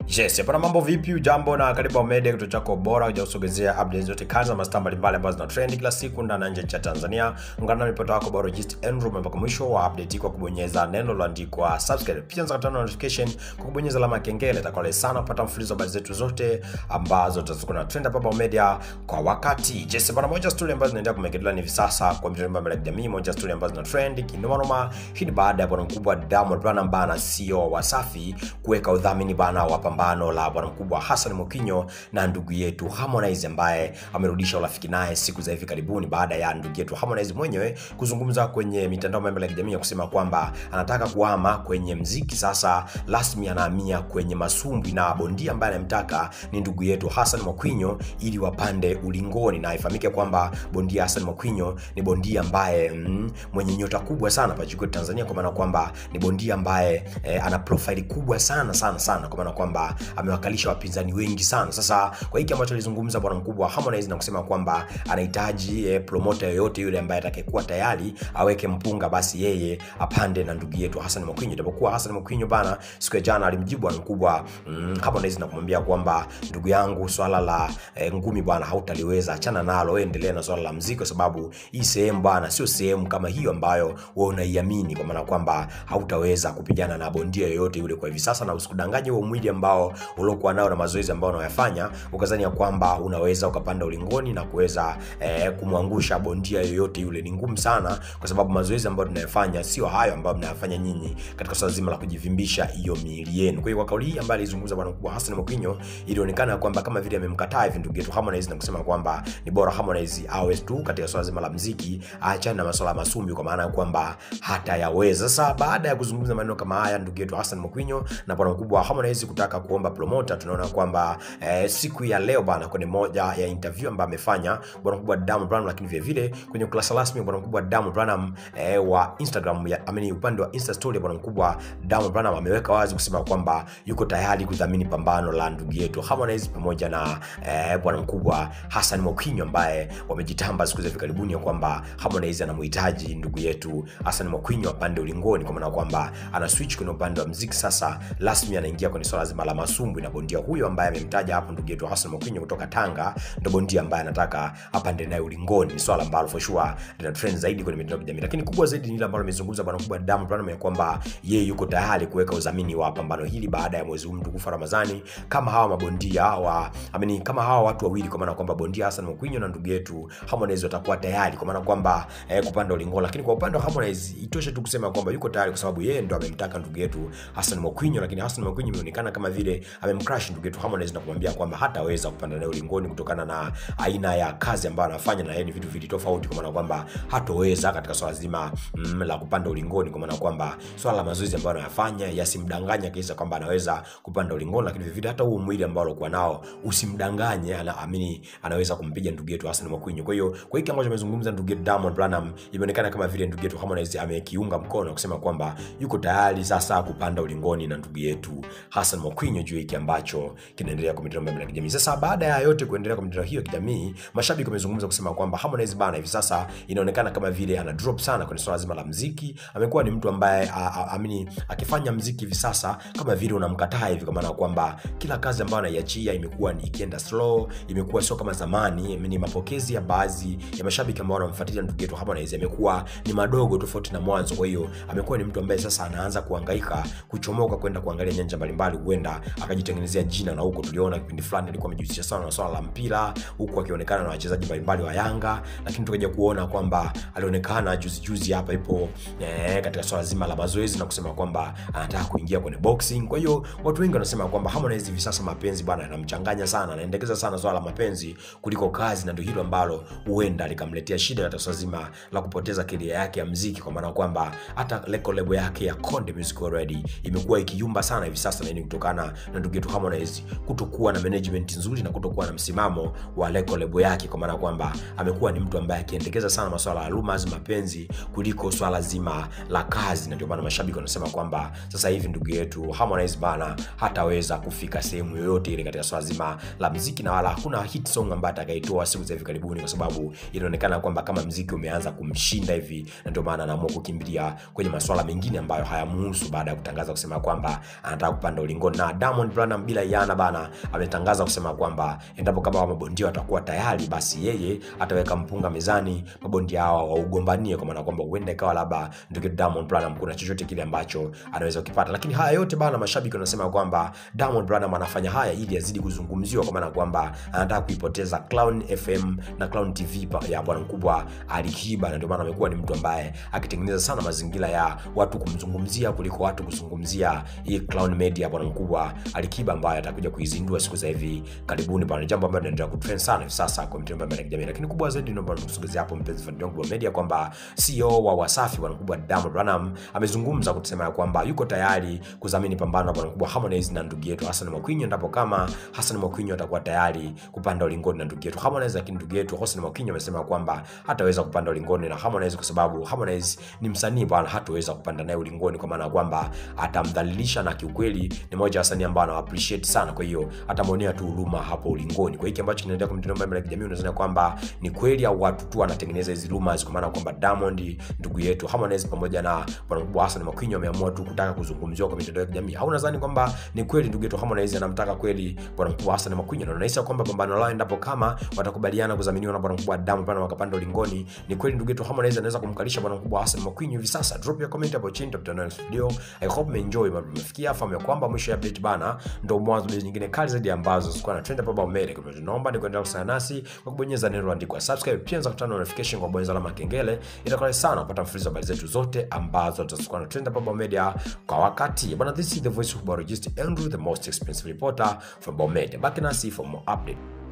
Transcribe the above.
Yes, hapana mambo vipi? Ujambo na karibu Media, kituo chako bora kujausogezea updates zote kazi na mastaa mbalimbali ambazo zina trend kila siku ndani na nje ya Tanzania. Ungana na ripota wako Biologist Andrew mpaka mwisho wa update kwa kubonyeza neno lililoandikwa subscribe. Pia unaweza kutana notification kwa kubonyeza alama ya kengele. Itakuwa sana kupata mfululizo wa habari zetu zote ambazo tutakuwa na trend hapa Media kwa wakati. Yes, bana moja story ambazo zinaendelea kumekelewa hivi sasa kwa mitandao mbalimbali ya kijamii, moja story ambazo zina trend kinoma noma. Hii ni baada ya bwana mkubwa Diamond Platnumz bana CEO wa Wasafi kuweka udhamini bana wa pambano la bwana mkubwa Hassan Mwakinyo na ndugu yetu Harmonize ambaye amerudisha urafiki naye siku za hivi karibuni baada ya ndugu yetu Harmonize mwenyewe kuzungumza kwenye mitandao mbalimbali ya kijamii ya kusema kwamba anataka kuhama kwenye mziki sasa rasmi, anahamia kwenye masumbwi na bondia ambaye anamtaka ni ndugu yetu Hassan Mwakinyo ili wapande ulingoni, na ifahamike kwamba bondia Hassan Mwakinyo ni bondia ambaye mm, mwenye nyota kubwa sana pa juu Tanzania, kwa maana kwamba ni bondia ambaye eh, ana profile kubwa sana sana sana, kwa maana kwamba amewakalisha wapinzani wengi sana. Sasa kwa hiki ambacho alizungumza bwana mkubwa Harmonize na kusema kwamba anahitaji eh, promoter yoyote yule ambaye atakayekuwa tayari aweke mpunga, basi yeye apande na ndugu yetu Hassan Mwakinyo. Japokuwa Hassan Mwakinyo bana, siku ya jana alimjibu bwana mkubwa mm, Harmonize na kumwambia kwamba ndugu yangu, swala la eh, ngumi bwana hautaliweza, achana nalo, endelea na swala la mziki, kwa sababu hii sehemu bwana sio sehemu kama hiyo ambayo wewe unaiamini, kwa maana kwamba hautaweza kupigana na bondia yoyote yule kwa hivi sasa, na usikudanganye huo mwili ambao uliokuwa nao na mazoezi ambayo unayafanya ukazani ya kwamba unaweza ukapanda ulingoni na kuweza eh, kumwangusha bondia yoyote yule. Ni ngumu sana, kwa sababu mazoezi ambayo tunayafanya sio hayo ambayo mnayafanya nyinyi katika swala zima la kujivimbisha hiyo miili yenu. Kwa hiyo kwa kauli hii ambayo alizungumza bwana mkubwa Hassan Mwakinyo, ilionekana kwamba kama vile amemkataa hivi ndugu yetu Harmonize na kusema kwamba ni bora Harmonize awe tu katika swala zima la muziki, aachane na masuala ya masumbi, kwa maana ya kwamba hatayaweza. Sasa baada ya kuzungumza maneno kama haya ndugu yetu Hassan Mwakinyo na bwana mkubwa Harmonize kutaka kuomba promoter, tunaona kwamba eh, siku ya leo bana, kwenye moja ya interview ambayo amefanya bwana mkubwa Diamond Platnumz, lakini vile vile kwenye ukurasa rasmi bwana mkubwa Diamond Platnumz eh, wa Instagram ya ameni, upande wa Insta story bwana mkubwa Diamond Platnumz ameweka wazi kusema kwamba yuko tayari kudhamini pambano la ndugu yetu Harmonize pamoja na eh, bwana mkubwa Hassan Mwakinyo ambaye wamejitamba siku za hivi karibuni ya kwamba Harmonize anamhitaji ndugu yetu Hassan Mwakinyo apande ulingoni, kwa maana kwamba ana switch kwenye upande wa muziki sasa, rasmi anaingia kwenye swala zima la masumbwi, na bondia huyo ambaye amemtaja hapo ndugu yetu Hassan Mwakinyo kutoka Tanga ndo bondia ambaye anataka apande naye ulingoni. Ni swala ambalo for sure lina trend zaidi kwenye mitandao ya kijamii, lakini kubwa zaidi ni ile ambalo amezungumza bwana mkubwa Diamond Platnumz ya kwamba yeye yuko tayari kuweka udhamini wa pambano hili baada ya mwezi huu mtukufu Ramadhani, kama hawa mabondia wa amini, kama hawa watu wawili, kwa maana kwamba bondia Hassan Mwakinyo na ndugu yetu Harmonize watakuwa tayari, kwa maana kwamba eh, kupanda ulingoni. Lakini kwa upande wa Harmonize itoshe tu kusema kwamba yuko tayari, kwa sababu yeye ndo amemtaka ndugu yetu Hassan Mwakinyo, lakini Hassan Mwakinyo imeonekana kama vile amemcrush ndugu yetu Harmonize na kumwambia kwamba hataweza kupanda naye ulingoni kutokana na aina ya kazi ambayo anafanya na yeye ni vitu vili tofauti, kwa maana kwamba hatoweza katika swala zima mm, la kupanda ulingoni, kwa maana kwamba swala la mazoezi ambayo anayafanya yasimdanganya kisa kwamba anaweza kupanda ulingoni, lakini vile vile hata huo mwili ambao alikuwa nao usimdanganye, anaamini anaweza kumpiga ndugu yetu Hassan Mwakinyo. Kwa hiyo kwa hiki ambacho amezungumza ndugu yetu Diamond Platnumz, imeonekana kama vile ndugu yetu Harmonize amekiunga mkono kusema kwamba yuko tayari sasa kupanda ulingoni na ndugu yetu Hassan Mwakinyo juu hiki ambacho kinaendelea kwa mitandao ya kijamii. Sasa baada ya yote kuendelea kwa mitandao hiyo ya kijamii, mashabiki wamezungumza kusema kwamba Harmonize bana, hivi sasa inaonekana kama vile ana drop sana kwenye swala zima la muziki. Amekuwa ni mtu ambaye amini akifanya muziki hivi sasa kama vile unamkataa hivi, kwa maana kwamba kila kazi ambayo anaiachia imekuwa ni ikienda slow, imekuwa sio kama zamani. Ni mapokezi ya baadhi ya mashabiki ambao wanamfuatilia ndugu yetu Harmonize yamekuwa ni madogo tofauti na mwanzo. Kwa hiyo amekuwa ni mtu ambaye sasa anaanza kuhangaika kuchomoka kwenda kuangalia nyanja mbalimbali, huenda akajitengenezea jina, na huko tuliona kipindi fulani alikuwa amejihusisha sana na swala la mpira, huku akionekana na wachezaji mbalimbali wa Yanga, lakini tukaja kuona kwamba alionekana juzi juzi hapa ipo eh, katika swala zima la mazoezi na kusema kwamba anataka kuingia kwenye boxing. Kwa hiyo watu wengi wanasema kwamba Harmonize hivi sasa mapenzi bwana yanamchanganya sana, anaendekeza sana swala la mapenzi kuliko kazi, na ndio hilo ambalo huenda likamletea shida katika swala zima la kupoteza career yake ya muziki, kwa maana kwamba hata record label yake ya Konde Music already imekuwa ikiyumba sana hivi sasa, na ni kutokana na ndugu yetu Harmonize kutokuwa na management nzuri na kutokuwa na msimamo wa record label yake, kwa maana kwamba amekuwa ni mtu ambaye akiendekeza sana masuala ya rumors, mapenzi kuliko swala zima la kazi, na ndio maana mashabiki wanasema kwamba sasa hivi ndugu yetu Harmonize bana hataweza kufika sehemu yoyote ile katika swala zima la muziki, na wala hakuna hit song ambayo atakaitoa siku za hivi karibuni, kwa sababu inaonekana kwamba kama muziki umeanza kumshinda hivi, na ndio maana anaamua kukimbilia kwenye masuala mengine ambayo hayamuhusu, baada ya kutangaza kusema kwamba anataka kupanda ulingoni, na na Diamond Platnumz bila yana bana ametangaza kusema kwamba endapo kama mabondia watakuwa tayari, basi yeye ataweka mpunga mezani, mabondia hawa waugombanie, kwa maana kwamba huenda ikawa labda ndugu Diamond Platnumz kuna chochote kile ambacho anaweza kukipata. Lakini haya yote bana, mashabiki wanasema kwamba Diamond Platnumz anafanya haya ili azidi kuzungumziwa, kwa maana kwamba anataka kuipoteza Clown FM na Clown TV pa- ya bwana mkubwa Ali Kiba, na ndio maana amekuwa ni mtu ambaye akitengeneza sana mazingira ya watu kumzungumzia kuliko watu kuzungumzia hii Clown Media bwana mkubwa Ali Kiba ambaye atakuja kuizindua siku za hivi karibuni bwana, jambo ambalo linaendelea kutrend sana hivi sasa kwa mitandao mbalimbali ya kijamii. Lakini kubwa zaidi ndio bwana kusogezea hapo mpenzi fan wangu wa media kwamba CEO wa Wasafi bwana mkubwa Diamond Platnumz amezungumza kusema ya kwamba yuko tayari kudhamini pambano la bwana mkubwa Harmonize na ndugu yetu Hassan Mwakinyo, endapo kama Hassan Mwakinyo atakuwa tayari kupanda ulingoni na ndugu yetu Harmonize. Lakini ndugu yetu Hassan Mwakinyo amesema kwamba hataweza kupanda ulingoni na Harmonize kwa sababu Harmonize ni msanii bwana, hataweza kupanda naye ulingoni kwa maana ya kwamba atamdhalilisha, na kiukweli ni moja ya wasanii ambao ana appreciate sana, kwa hiyo atamwonea tu huruma hapo ulingoni. Kwa hiki ambacho kinaendelea kwa mitandao mbalimbali ya kijamii, unadhani kwamba ni kweli au watu tu wanatengeneza hizi rumors, kwa maana kwamba Diamond ndugu yetu Harmonize pamoja na bwana mkubwa Hassan Mwakinyo wameamua tu kutaka kuzungumziwa kwa mitandao ya kijamii, au unadhani kwamba ni kweli ndugu yetu Harmonize anamtaka kweli bwana mkubwa Hassan Mwakinyo, na unahisi kwamba pambano lao endapo kama watakubaliana kudhaminiwa na bwana mkubwa Diamond Platnumz wakapanda ulingoni, ni kweli ndugu yetu Harmonize anaweza kumkalisha bwana mkubwa Hassan Mwakinyo hivi sasa? Drop your comment hapo chini, tutakutana next video. I hope umeenjoy, bado tumefikia fahamu ya kwamba mwisho ya update bana ndio mwanzo wa nyingine kali zaidi ambazo zilikuwa na trend hapa mbele. Kwa hivyo tunaomba ni kuendelea kusana nasi kwa kubonyeza neno andikwa subscribe, pia unaweza kutana notification kwa kubonyeza alama ya kengele. Itakuwa sana kupata mfululizo wa habari zetu zote ambazo tutakuwa na trend hapa Bao Media kwa wakati. Bwana, this is the voice of Biologist Andrew, the most expensive reporter from Bao Media. Back nasi for more update.